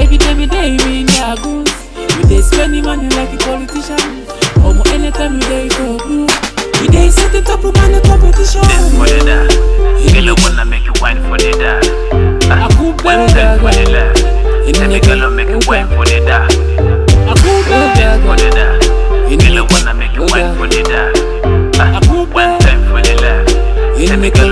Every day, every day, me in their goose. We dey spending money like a politician. Omo, anytime we dey for blue. We dey set the top of man competition. Dance for the da. Girl, I wanna make you wine for the da. Ah, Akuba One time for the gaga. left. Tell me, girl, I make you wine for the da. Akuba Dance for gaga. the da. Girl, I wanna make you wine for the da. Ah, One time for the left. Tell me, girl,